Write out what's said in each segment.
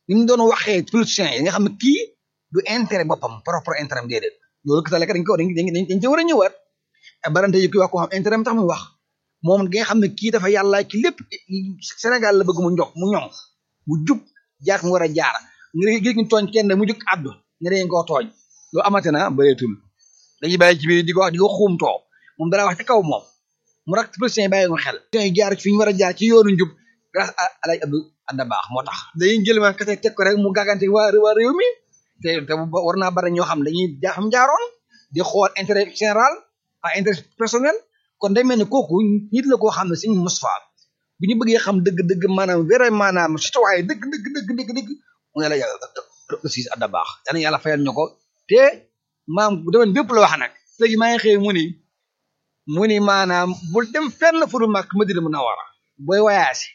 ni mu doon waxee politiciens yi nga xam ne kii du intérêt boppam propre intérêt am déedéet loolu kese la dañ ko dañ dañ dañ ci war a ñëwaat barante yu ki wax ko xam intérêt am tax muy wax moom gi nga xam ne kii dafa yàlla ci lépp Sénégal la bëgg mu njox mu ñoŋ mu jub jaar mu war a jaar nga gis ñu tooñ kenn mu jug àddu nga dañ koo tooñ loolu amate na bëreetul dañuy bàyyi ci biir di ko wax di ko xuumtoo moom dara wax ci kaw moom mu rak politiciens yi bàyyi ko xel yi jaar fi ñu war a jaar ci yoonu njub grâce à Alaaji Abdou Adda Baax moo tax dañuy jël ma kese teg ko rek mu gàggante waa waa réew mi te te war naa bari ñoo xam dañuy jaa xam jaaroon di xool intérêt général à intérêt personnel kon day mel ni kooku nit la koo xam ne suñu Moustapha bu ñu bëggee xam dëgg-dëgg maanaam vraiment maanaam citoyen dëgg dëgg dëgg dëgg dëgg mu ne la yàlla aussi Adda Baax yal na yàlla fayal ñu ko te maam bu demee bépp la wax nag léegi maa ngi xëy mu ni mu ni maanaam bul dem fenn fu dul mag Madina Munawara booy wayaasi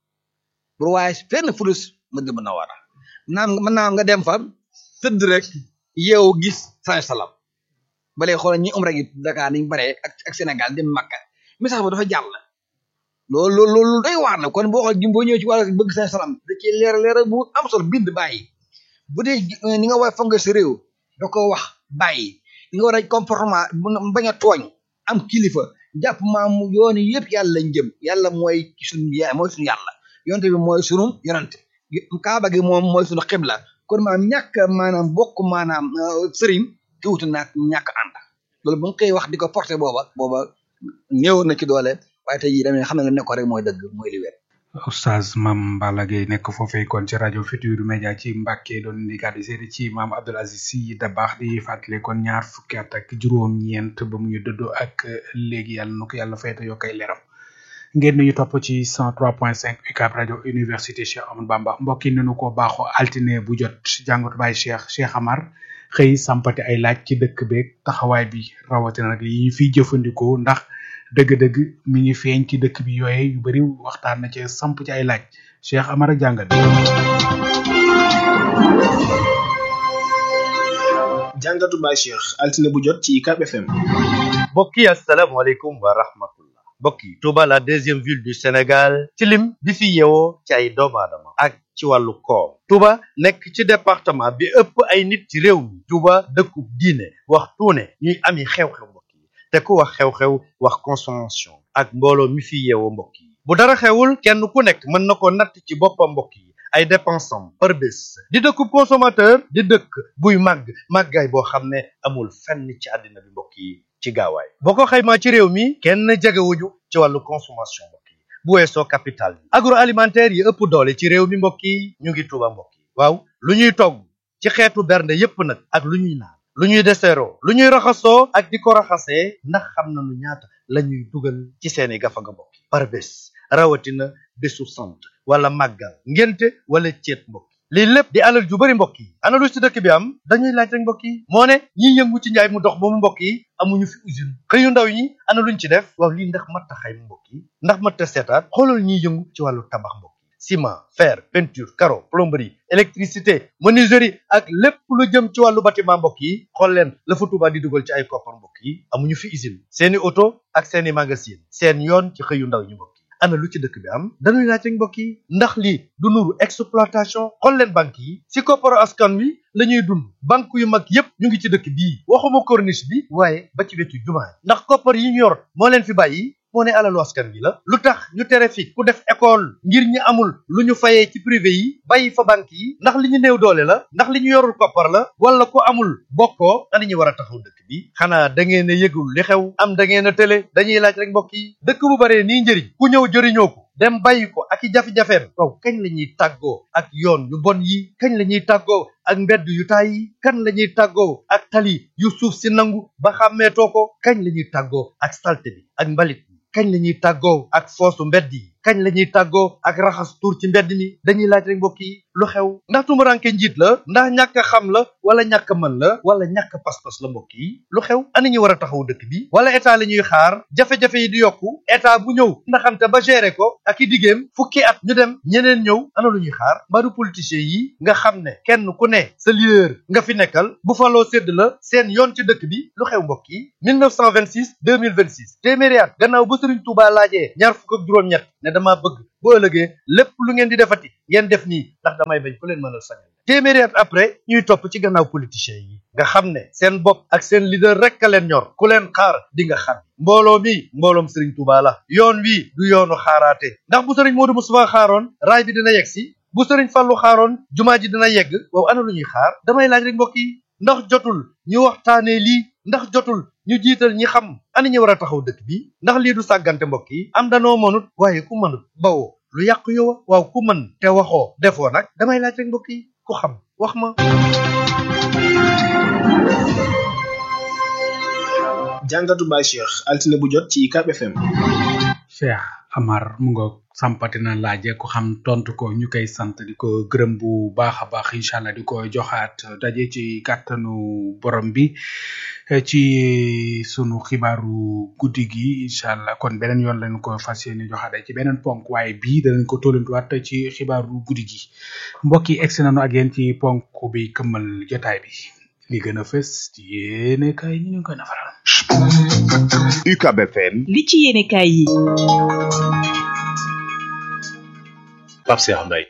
bul wayaasi fenn fu dul Madina Munawara naam mën naa nga dem fa tëdd rek yeewu gis saa salam balee xoolal ñi umra gi Dakar niñ bare ak ak Sénégal dem Makka message ba dafa jàll loolu loolu loolu doy waar na kon boo xool boo ñëwee ci wàllu bëgg saa salam da ci leer leer bu am solo bind bàyyi bu dee ni nga war a fonk sa réew da ko wax bàyyi ni nga war a comportement bañ a tooñ am kilifa jàpp maam yoon yëpp yàlla lañ jëm yàlla mooy suñu ya mooy suñu yàlla yonte bi mooy sunu yonante kaaba gi moom mooy suñu xibla kon maanaam ñàkk maanaam bokk maanaam sëriñ te wutu naag ñàkk ànd loolu bu nga koy wax di ko porté booba booba néew na ci doole waaye tey jii damay xam ne ne ko rek mooy dëgg mooy li wér oustaz Mame Balla Gueye nekk foofee kon ci rajo Futurs Médias ci Mbàkke doon indi kàddu seede ci maam Abdoul Aziz Sy Dabakh di fàttali kon ñaar fukki at ak juróom-ñeent ba mu ñu dëddoo ak léegi yàlla na ko yàlla fayta yoo koy leeram ngeen ñu topp ci 103.5 UCAB rajo université Cheikh Amadou Bamba mbokk yi nañu ko baaxoo altine bu jot jàngatu baay Cheikh Cheikh Amar xëy sampati ay laaj ci dëkk beeg taxawaay bi rawatina nag yi ñu fiy jëfandikoo ndax dëgg-dëgg mi ngi feeñ ci dëkk bi yooye yu bari waxtaan na ci samp ci ay laaj Cheikh Amar ak jàngat jàngatu baay Cheikh altine bu jot ci UCAB FM mbokk yi asalaamaaleykum wa rahmatullah mbokk yi Touba la deuxième ville du Sénégal ci lim bi fi yeewoo ci ay doomu aadama ak ci wàllu koom Touba nekk ci département bi ëpp ay nit ci réew mi Touba dëkkub diine wax tuune ñuy ami xew-xew mbokk yi te ku wax xew-xew wax consommation ak mbooloo mi fi yeewoo mbokk yi bu dara xewul kenn ku nekk mën na ko natt ci boppam mbokk yi ay dépensam par bés di dëkkub consommateur di dëkk buy màgg màggaay boo xam ne amul fenn ci àddina bi mbokk yi ci gaawaay boo ko xaymaa ci réew mi kenn jegewuñu ci wàllu consommation mbokk yi bu weesoo capital bi agroalimentaire yi ëpp doole ci réew mi mbokk yi ñu ngi Tuuba mbokk yi waaw lu ñuy togg ci xeetu bernde yépp nag ak lu ñuy naan lu ñuy deseeroo lu ñuy raxasoo ak di ko raxasee ndax xam nañu ñaata la ñuy dugal ci seeni gafaga mbokk yi par bés rawatina bésu sant wala màggal ngénte wala ceet mbokk lii lépp di alal ju bari mbokk yi ana lu ci dëkk bi am dañuy laaj rek mbokk yi moo ne ñiy yëngu ci njaay mu dox ba mu mbokk yi amuñu fi usine xëyu ndaw ñi ana luñ ci def waaw lii ndax mat a xayma mbokk yi ndax mat a seetaat xoolal ñiy yëngu ci wàllu tabax mbokk yi ciment fer peinture carreau plomberie électricité menuiserie ak lépp lu jëm ci wàllu bâtiment mbokk yi xool leen la fa Touba di dugal ci ay koppar mbokk yi amuñu fi usine seeni oto ak seeni magasin seen yoon ci xëyu ndaw ñi mbokk yi ana lu ci dëkk bi am dañuy laaj rek mbokk yi ndax lii du nuru exploitation xool leen banque yi si kopparu askan wi la ñuy dund banque yu mag yépp ñu ngi ci dëkk bii waxuma corniche bi waaye ba ci wetu jumaa ndax koppar yi ñu yor moo leen fi bàyyi moo ne alalu askan wi la lu tax ñu tere fi ku def école ngir ñi amul lu ñu fayee ci privé yi bàyyi fa banque yi ndax li ñu néew doole la ndax li ñu yorul koppar la wala ku amul bokkoo ana ñu war a taxaw dëkk bi xanaa da ngeen a yëgul li xew am da ngeen a tële dañuy laaj rek mbokk yi dëkk bu baree nii njëriñ ku ñëw jëriñoo ko dem bàyyi ko ak i jafe-jafeem waaw kañ la ñuy tàggoo ak yoon yu bon yi kañ la ñuy tàggoo ak mbedd yu taay yi kan la ñuy tàggoo ak tali yu suuf si nangu ba xàmmeetoo ko kañ la ñuy tàggoo ak salte bi ak mbalit bi kañ la ñuy tàggoo ak foosu mbedd yi kañ la ñuy tàggoo ak raxas tuur ci mbedd mi dañuy laaj rek mbokk yi lu xew ndax tumuranke njiit la ndax ñàkk a xam la wala ñàkk a mën la wala ñàkk a pas-pas la mbokk yi lu xew ana ñu war a taxaw dëkk bi wala état la ñuy xaar jafe-jafe yi di yokku état bu ñëw ndaxante ba gérer ko ak i diggéem fukki at ñu dem ñeneen ñëw ana lu ñuy xaar mbaru politiciens yi nga xam ne kenn ku ne sa leader nga fi nekkal bu faloo sédd la seen yoon ci dëkk bi lu xew mbokk yi 1926 2026 téeméeri at gannaaw ba Sëriñ Tuubaa laajee ñaar fukk ak juróom-ñett ne damaa bëgg bu ëllëgee lépp lu ngeen di defati ngeen def nii ndax damay bañ ku leen mënal sañal téeméeri at après ñuy topp ci gannaaw politiciens yi nga xam ne seen bopp ak seen leader rek a leen ñor ku leen xaar di nga xam mbooloo mi mbooloom Serigne Touba la yoon wi du yoonu xaaraate ndax bu Serigne Modou Moustapha xaaroon raay bi dina yegg si bu Serigne Fallou xaaroon jumaa ji dina yegg waaw ana lu ñuy xaar damay laaj rek mbokk yi ndax jotul ñu waxtaanee lii ndax jotul ñu jiital ñi xam ani ñu war a taxaw dëkk bi ndax lii du sàggante mbokk yi am danoo mënut waaye ku mënut bawoo lu yàqu yow waaw ku mën te waxoo defoo nag damay laaj rek mbokk yi ku xam wax ma jàngatu Baye Cheikh altine bu jot ci UCAB FM Cheikh Amar mu nga sampati na laaje ko xam tontu ko ñu koy sant di ko gërëm bu baax a baax incha allah di ko joxaat daje ci kàttanu borom bi ci sunu xibaaru guddi gi incha allah kon beneen yoon lañ ko fas yéene joxaat ci beneen ponk waaye bii danañ ko tollantuwaat ci xibaaru guddi gi mbokk yi egsi nañu ak yéen ci ponk bi këmmal jotaay bi li gën a fës ci yéene kay ñu ngi koy nafaral. UCAB FM li ci yéene kaay yi Pape Cheikh Mbaye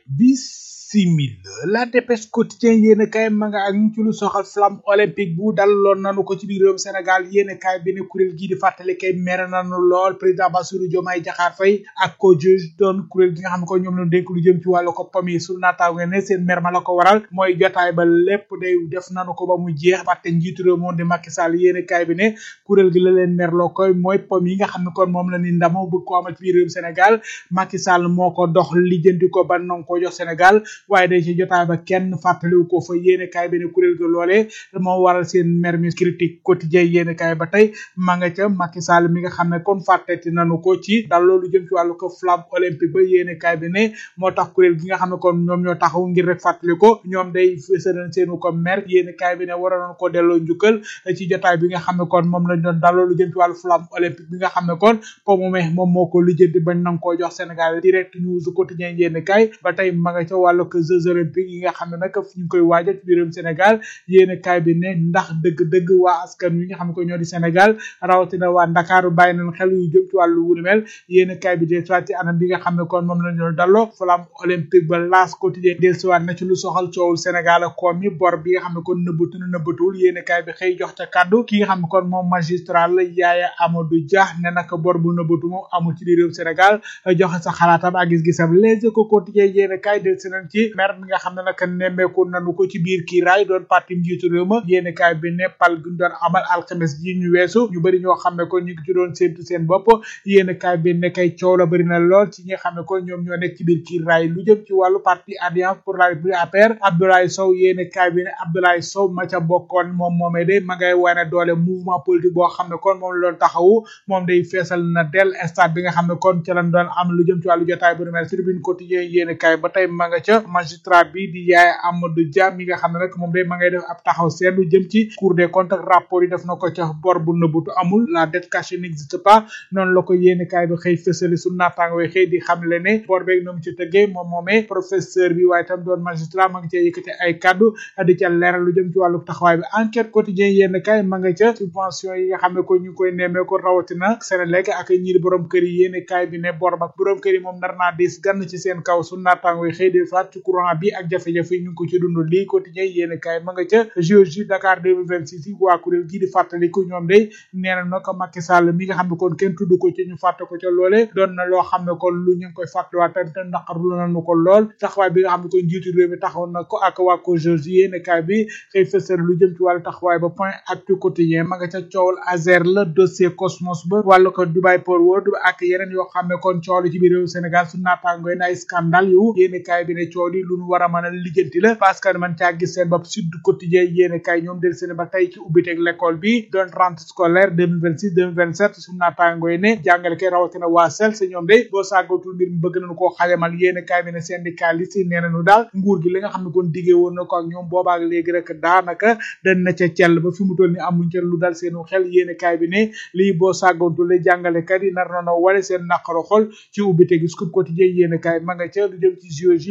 bisimil la dépêche quotidien yéen kaay ma nga ak ñu ci lu soxal flamme olympique bu daloon nanu ko ci biir réewum Sénégal yéen kaay bi ne kuréel gii di fàttali kay mere nanu lool président Bassirou Diomaye Diakhar Faye ak ko juge doon kuréel gi nga xam ne ko ñoom la dénk lu jëm ci wàllu ko pam yi su naataango ne seen mer ma la ko waral mooy jotaay ba lépp day def nanu ko ba mu jeex fàtte njiitu réew moom di Macky Sall yéen kaay bi ne kuréel gi la leen merloo koy mooy pam yi nga xam ne kon moom la ni ndamo bëgg ko amal ci biir réewum Sénégal Macky Sall moo ko dox lijjanti ko ba nang ko jox Sénégal waaye day ci jotaay ba kenn fàttaliwu ko fa yéene kaay bi ne kuréel ga loolee moo waral seen mer mi critique quotidien yéene kaay ba tey ma nga ca Macky Sall mi nga xam ne kon fàtteti nanu ko ci dal loolu jëm ci wàllu ko flamme olympique ba yéene kaay bi ne moo tax kuréel gi nga xam ne kon ñoom ñoo taxaw ngir rek fàttali ko ñoom day fësal seenu ko mer yéene kaay bi ne waroon ko delloo njukkal ci jotaay bi nga xam ne kon moom lañ doon dal loolu jëm ci wàllu flamme olympique bi nga xam ne kon po moome moom moo ko lijjanti bañ nang koo jox Sénégal direct news quotidien yéene kaay ba tey ma nga ca wàllu ko jeux olympiques yi nga xam ne nag ñu ngi koy waajal ci biirum Sénégal yéen kaay bi ne ndax dëgg-dëgg waa askan wi nga xam ne ko ñoo di Sénégal rawatina waa Ndakaaru bàyyi nañ xel yu jëm ci wàllu wu ni mel yéen kaay bi de soit ci anam bi nga xam ne kon moom lañ doon dalloo flamme olympique ba laas quotidien del siwaat na ci lu soxal coowul Sénégal ak koom yi bor bi nga xam ne kon nëbbatu na nëbbatuwul yéen kaay bi xëy jox ca kàddu ki nga xam ne kon moom magistrat la Yaaya Amadou Dia ne nag bor bu nëbbatu moom amul ci biir réew Sénégal joxe sa xalaatam ak gis-gisam les ko quotidien yéen kaay del si nañ ci mer mi nga xam ne nag nemmeeku nanu ko ci biir kii raay doon parti njiitu réew ma yéen kaay bi ne pal gi ñu doon amal alxames ji ñu weesu ñu bëri ñoo xam ne ko ñu ngi ci doon séntu seen bopp yéen kaay bi ne kay coow la bëri na lool ci ñi nga xam ne ko ñoom ñoo nekk ci biir kii raay lu jëm ci wàllu parti alliance pour la république APR Abdoulaye Sow yéen kaay bi ne Abdoulaye Sow ma ca bokkoon moom moomee de ma ngay wane doole mouvement politique boo xam ne kon moom la doon taxawu moom day feesal na del stade bi nga xam ne kon ca lañ doon am lu jëm ci wàllu jotaay bu nu mel tribune quotidien yéen kaay ba tey ma nga ca magistrat bi di yaay Amadou Dia mi nga xam ne nag moom day ma ngay def ab taxaw seetlu jëm ci cour des comptes ak rapport yi def na ko ca bor bu nëbbutu amul la dette cachée n'existe pas noonu la ko yéeni kaay bi xëy fësali su naataango yi xëy di xam le ne bor beeg noonu ci tëggee moom moomee professeur bi waaye tam doon magistrat ma ngi cee yëkkati ay kaddu di ca leeral lu jëm ci wàllu taxawaay bi enquête quotidien yéen kaay ma nga ca subvention yi nga xam ne ko ñu ngi koy nemmee ko rawatina Sénélec ak ñiir borom kër yi yéeni kaay bi ne bor ba borom kër yi moom nar naa diis gann ci seen kaw su naataango yi xëy di faat ci courant bi ak jafe-jafe yi ñu ngi ko ci dund lii quotidien yéen kaay ma nga ca JOJ Dakar 2026 yi waa kuréel gii di fàttaliku ñoom day nee na nag Macky Sall mi nga xam ne kon kenn tudd ko ci ñu fàtte ko ca loole doon na loo xam ne kon lu ñu ngi koy fàttaliwaat te naqarlu nañu ko lool taxawaay bi nga xam ne kon njiitu réew mi taxaw na ko ak waa ko JOJ yéen kaay bi xëy fësal lu jëm ci wàllu taxawaay ba point actu quotidien ma nga ca coowal Azer la dossier Cosmos ba wàllu ko Dubai Port World ak yeneen yoo xam ne kon coow li ci biir réew Sénégal su naataangoy na ay scandale yu yéen kaay bi ne coow li lu ñu war a mën a lijjanti la parce que man caa gis seen bopp Sud Quotidien yéen kaay ñoom del seen ba tey ci ubbiteeg l'école bi doon rentrée scolaire 2026 2027 su naataangoy ne jàngale kay rawatina waa sel sa ñoom de boo sàggatul mbir mi bëgg nañu koo xajamal yéen kaay bi ne syndicaliste yi nee nañu daal nguur gi li nga xam ne kon diggee woon na ko ak ñoom boobaak léegi rek daanaka dañ na ca cell ba fi mu toll ni amuñ ca lu dal seenu xel yéen kaay bi ne lii boo sàggatul le jàngalekat yi nar na wale seen naqaro xol ci ubbite gi Sud Quotidien yéen kaay ma nga ca lu jëm ci JOJ Dakar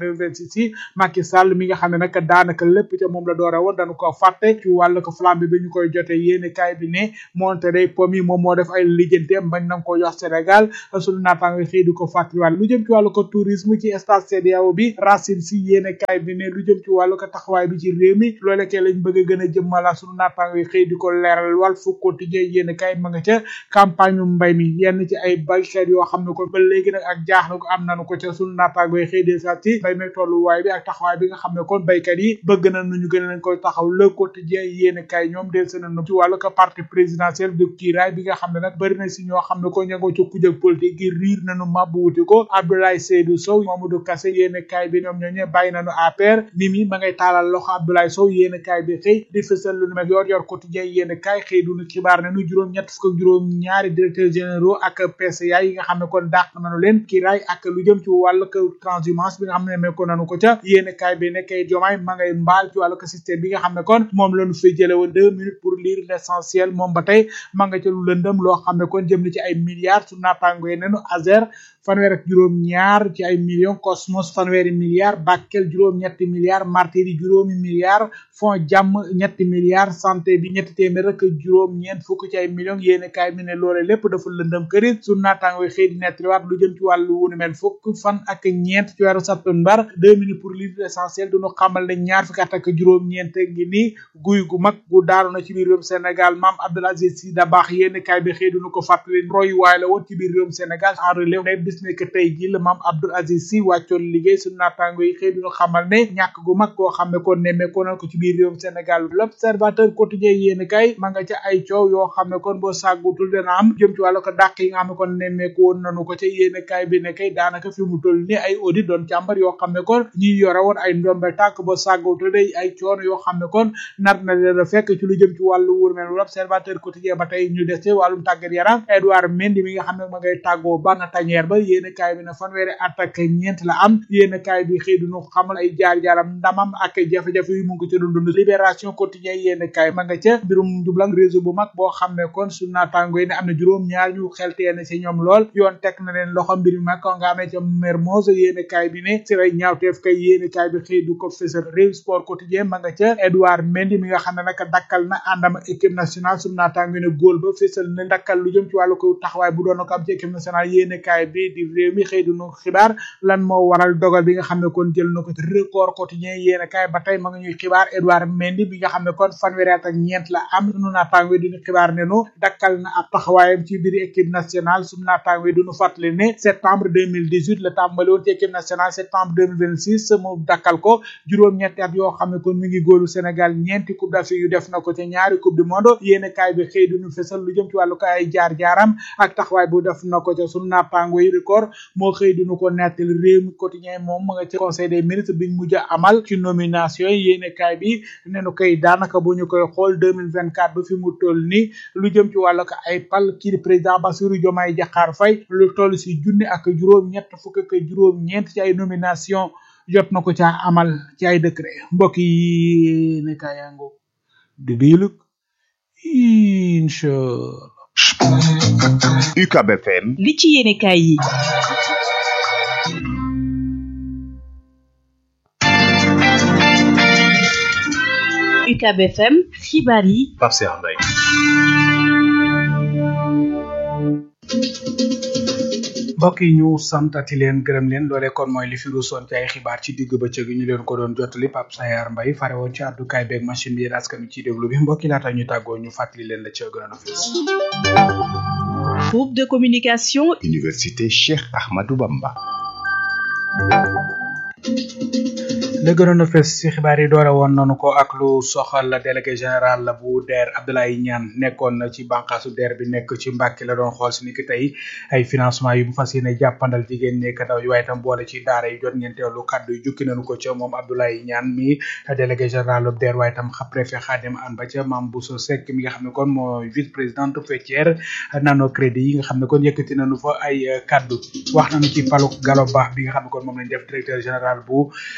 2026 yi Macky Sall mi nga xam ne nag daanaka lépp ca moom la doore woon dañu ko fàtte ci wàllu ko flambe bi ñu koy jote yéene kaay bi ne monte day pom yi moom moo def ay lijjanteem bañ nañ ko jox Sénégal sunu naataango xëy di ko fàttaliwaat lu jëm ci wàllu ko tourisme ci stade CEDEAO bi Racine si yéene kaay bi ne lu jëm ci wàllu ko taxawaay bi ci réew mi loole kay lañ bëgg a gën a jëmmala sunu naataango yi xëy di ko leeral Walf Quotidien yéene kaay ma nga ca campagne mbay mi yenn ci ay baykat yoo xam ne ko ba léegi nag ak jaaxle ko am nañu ko ca sunu naataango yi xëy di saat ci mbay mi tolluwaay bi ak taxawaay bi nga xam ne kon baykat yi bëgg na nu ñu gën leen koy taxaw le quotidien yéene kaay ñoom del seen ci wàllu ko parti présidentiel de kiiraay bi nga xam ne nag bëri na si ñoo xam ne ko ña nga ci kujëg politique gi riir nañu mabbu wuti ko Abdoulaye Seydou Sow Mamadou Kassé yéene kaay bi ñoom ñoo ñe bàyyi nañu APR ni mi ma ngay taalal loxo Abdoulaye Sow yéene kaay bi xëy di fësal lu nu mel yor yor quotidien yéene kaay xëy du nu xibaar ne nu juróom ñett fukk ak juróom ñaari directeurs généraux ak PCA yi nga xam ne kon dàq nañu leen kiiraay ak lu jëm ci wàllu ko transhumance bi nga xam ne mekko nañu ko ca yéene kaay bi nekkay jomaay ma ngay mbaal ci wàllu ko système bi nga xam ne kon moom lañu fi jële woon deux minutes pour lire l'essentiel moom ba tey ma nga ca lu lëndëm loo xam ne kon jëm na ci ay milliards su naataango yi nenu Azer fanweer ak juróom ñaar ci ay millions Cosmos fanweeri milliards Bakel juróom ñetti milliards Martiri juróomi milliards Fond jàmm ñetti milliards santé bi ñetti téeméer ak juróom ñeent fukk ci ay millions yéene kaay mi ne loole lépp dafa lëndëm kërit su naataango yi xëy di nettaliwaat lu jëm ci wàllu wunu mel fukk fan ak ñeent ci weeru septembre deux minutes pour lire l'essentiel duñu xamal ne ñaar fukki at ak juróom ñeent ngi nii guy gu mag gu daaru na ci biir réewum Sénégal maam Abdoul Aziz Sy Dabakh yéene kaay bi xëy duñu ko fàttali roy waay la woon ci biir réewum Sénégal en relève ne bis ne que tey ji la maam Abdoul Aziz Sy wàccoon liggéey suñu naataango yi xëy duñu xamal ne ñàkk gu mag koo xam ne ko nemmeekoo na ko ci biir réewum Sénégal l'observateur quotidien yéene kaay ma nga ca ay coow yoo xam ne kon boo sàggutul dana am jëm ci wàllu ko dàq yi nga xam ne kon nemmeeku woon nañu ko ca yéene kaay bi ne kay daanaka fi mu toll ni ay audit doon càmbar yoo xam ne kon ñi yore woon ay ndombe tànk boo sàggutul day ay coono yoo xam ne kon nar na leen a fekk ci lu jëm ci wàllu wur mel l'observateur quotidien ba tey ñu des ci wàllum tàggat yaram Edouard Mendy mi nga xam ne ma ngay tàggoo bana tañeer ba yéene kaay bi ne fanweeri at ak ñeent la am yéene kaay bi xëy duñu xamal ay jaar-jaaram ndamam ak jafe-jafe yu mu ngi ci dund dund libération quotidien yéene kaay ma nga ca mbirum njublang réseau bu mag boo xam ne kon su naataango yi ne am na juróom ñaar ñu xelteene ci ñoom lool yoon teg na leen loxo mbir mi mag ko nga amee ca Mermoz yéene kaay bi ne si ay ñaawteef kay yéene kaay bi xëy du ko fësal réew sport quotidien ma nga ca Edouard Mendy mi nga xam ne nag dakkal na àndam ak équipe nationale su naataango ne góol ba fësal na dakkal lu jëm ci wàllu ko taxawaay bu doon ko am ci équipe nationale yéene kaay bi di réew mi xëy du nu xibaar lan moo waral dogal bi nga xam ne kon jël na ko record quotidien yéene kaay ba tey ma nga ñuy xibaar Edouard Mendy bi nga xam ne kon fanweeri at ak ñeent la am sunu naataango duñu xibaar ne nu dakkal na ab taxawaayam ci biir équipe nationale sunu naataango duñu fàttali ne septembre 2018 la tàmbali woon ci équipe nationale septembre 2026 mu dakkal ko juróom-ñetti at yoo xam ne kon mi ngi góolu Sénégal ñeenti coupe d'Afrique yu def na ko ca ñaari coupe du monde yéene kaay bi xëy duñu fesal lu jëm ci wàllu ko ay jaar-jaaram ak taxawaay bu def na ko ca sunu naataango yi record moo xëy duñu ko nettali réew mi quotidien moom ma nga ci conseil des ministres biñ mujj a amal ci nomination yi yéene kaay bi ne nu koy daanaka bu ñu koy xool 2024 ba fi mu toll ni lu jëm ci wàllu ko ay pal kii di président Bassirou Diomaye Diakhar Faye lu toll si junni ak juróom ñett fukk ak juróom ñeent ci ay nomination jot na ko caa amal ci ay décret mbokk yi ne kaayango di diilug incha UCAB FM li ci yéene kaay yi UCAB FM xibaar yi Pape Cheikh Mbaye mbokk yi ñu santati leen gërëm leen loolee kon mooy li fi ruusoon ci ay xibaar ci digg bëccëg ñu leen ko doon jottali Pape Sayar Mbaye fare woon ci àddukaay beeg machine bi yéen askan wi ciy déglu bi mbokk yi laata ñu tàggoo ñu fàttali leen la ci gënoon a fees groupe de communication Université Cheikh Ahmadou Bamba la gënoon a fes ci xibaar yi doore woon nañu ko ak lu soxal délégué général la bu DER Abdoulaye Niane nekkoon na ci bànqaasu DER bi nekk ci Mbàkke la doon xool si ni ki tey ay financement yu mu fas yéene jàppandal jigéen ñi ndaw yi waaye itam boole ci daara yi jot ngeen teewlu kàddu yu jukki nañu ko ca moom Abdoulaye Niane mi délégué général bu DER waaye itam xa préfet Khadim Anne ba ca Mame Bousso Seck mi nga xam ne kon moo vice présidente faîtière nano crédit yi nga xam ne kon yëkkati nañu fa ay kàddu wax nañu ci paluk Gallo Ba bi nga xam ne kon moom lañ def directeur général bu AGEROUTE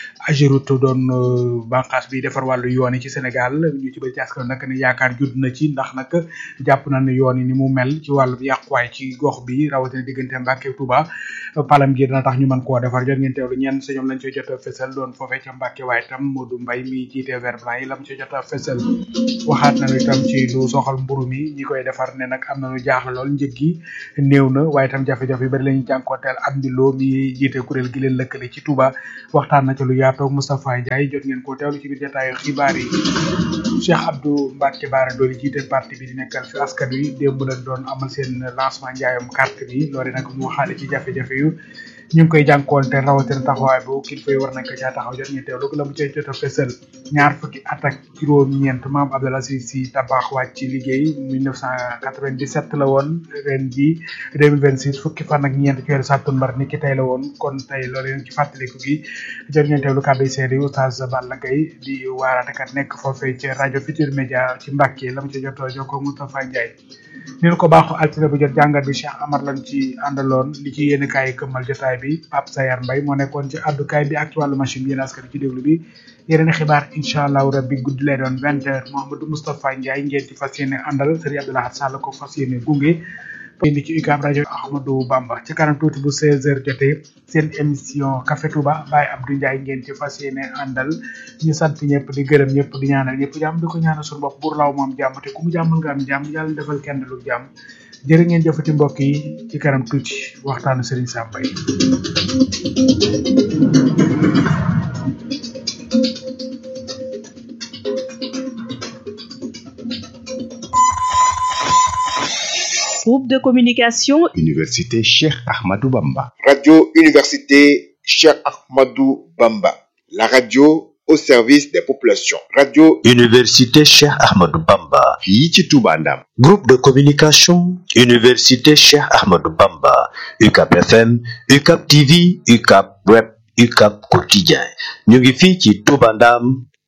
Ageroute doon bànqaas bi defar wàllu yoon yi ci Sénégal ñu ci bëri ci askan nag ne yaakaar judd na ci ndax nag jàpp na ne yoon yi ni mu mel ci wàllu yàquwaay ci gox bi rawatina diggante Mbàkke Touba palam gi dina tax ñu mën koo defar jot ngeen teewlu ñenn sa ñoom lañ ci jot a fësal doon foofee ca Mbàkke waaye tam Modou Mbaye mi jiite vert blanc yi lam ci jot a fësal waxaat nañu itam ci lu soxal mburu mi ñi koy defar ne nag am na lu jaaxle lool njëg gi néew na waaye itam jafe-jafe yu bari lañu jànkoonteel am di loo mi jiite kuréel gi leen lëkkale ci Touba waxtaan na ci lu yaatoo Moustapha Ndiaye jot ngeen ko teewlu ci biir jotaayu xibaar yi Cheikh Abdou Mbacke Bara Dolly jiite parti bi di nekkal fi askan wi démb lañ doon amal seen lancement njaayam carte bi loolu nag mu waxaale ci jafe-jafe yu ñu ngi koy jànkoonte rawatina taxawaay bu kilifa yi war nañ ko caa taxaw jot ñu teewlu la mu cay jot a fësal ñaar fukki at ak juróom-ñeent maam Abdoul Aziz Sy Dabakh wàcc ci liggéey 1997 la woon ren ji 2026 fukki fan ak ñeent ci weeru sàttumbar ni ki tey la woon kon tey loolu yéen ci fàttaliku gi jot ngeen teewlu kàddu yi seede Oustaz Balla Gaye di waaraatekat nekk foofee ci rajo Futur Média ci Mbàkke la mu ci jot a jokkoo Moustapha Ndiaye ni ko baaxu altine bu jot jàngat bi Cheikh Amar lañ ci àndaloon li ci yéen kaay këmmal jotaay bi Pape Sayar Mbaye moo nekkoon ci àddukaay bi ak ci wàllu machine bi yéen askan ci déglu bi yeneen xibaar incha allahu rabbi guddi lay doon vingt heures Mouhamadou Moustapha Ndiaye ngeen ci fas yéene àndal Serigne Abdoulaye Sall ko fas yéene gunge indi ci UCAB rajo Ahmadou Bamba ci kanam tuuti bu 16h jotee seen émission Café Touba Baye Abdou Ndiaye ngeen ci fas yéene àndal ñu sant ñëpp di gërëm ñëpp di ñaanal ñëpp jàmm di ko ñaanal suñu bopp buur law moom jàmm te ku mu jàmmal nga am jàmm yàlla defal kenn lu jàmm jërë ngeen jëfati mbokk yi ci kanam tuuti waxtaanu Serigne Samba yi. Groupe de communication Université Cheikh Ahmadou Bamba. Radio Université Cheikh Ahmadou Bamba. La radio au service des populations. Radio Université Cheikh Ahmadou Bamba. fii ci Touba Ndam. Groupe de communication Université Cheikh Ahmadou Bamba. UCAP FM, UCAP TV, UCAP Web, UCAP Quotidien. ñu ngi fii ci Touba Ndam